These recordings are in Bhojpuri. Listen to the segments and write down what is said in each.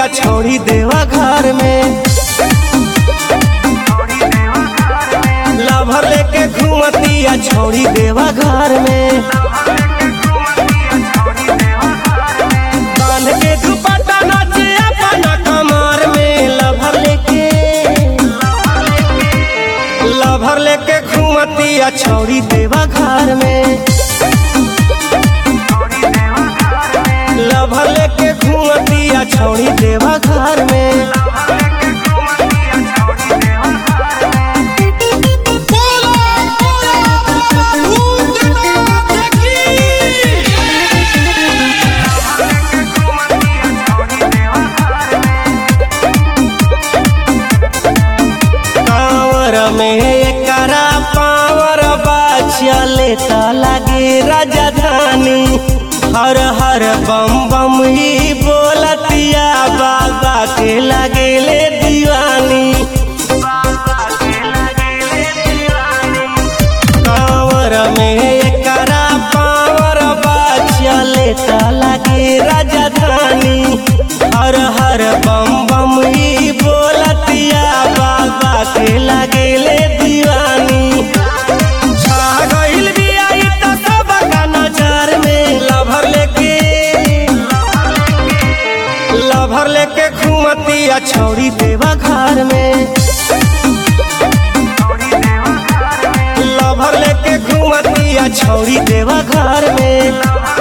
घुमतिया छोड़ी देवा घर में लभर लेके घुमतिया छोड़ी देवा घर में बांध के दुपट्टा नाचे अपना कमर में लभर लेके लभर लेके घुमतिया छोड़ी देवा घर में लभर लेके घुमतिया छोड़ी देवा घर में कांवर में एकरा पावर बा चले त लागे राजधानी हर हर बम बम ही बोलतिया बाबा के लगेले दीवानी कांवर में एकरा पावर बा चले त लागे राजधानी हर हर बम बम ही बोलतिया बाबा के लगेले दीवानी छा गइल बिया इ त सबका नजर में लभर लेके लभर लेके घुमतिया छौड़ी देवा घर में लभर लेके घुमतिया छौड़ी देवा घर में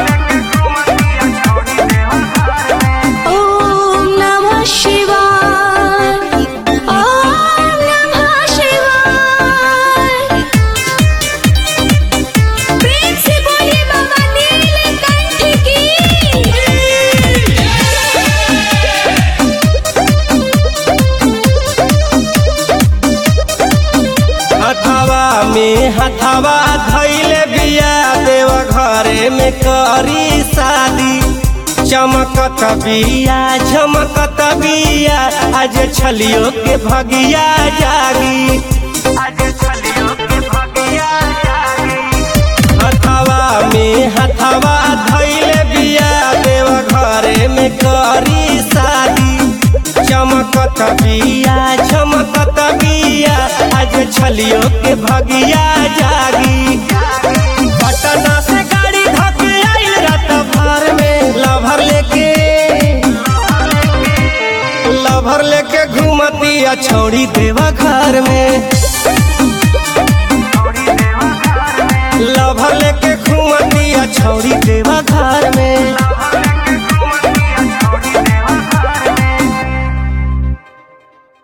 ॐ नमः शिवाय ॐ नमः शिवाय प्रेम से बोलिए बाबा नीलकंठ की हथवा में हथवा धैले बिया देव घरे में करी शादी चमकत बिया झमकत बिया आज छलियो के भगिया जागी हथवा में हथवा धैले बिया देव घरे में करी शादी चमकत बिया झमकत बिया आज छलियो के भगिया जागी पटना से गाड़ी धके आइल रात भर में लभर लेके लभर लेके घुमतिया छोड़ी देवा घर में लभर लेके घुमतिया छोड़ी देवा घर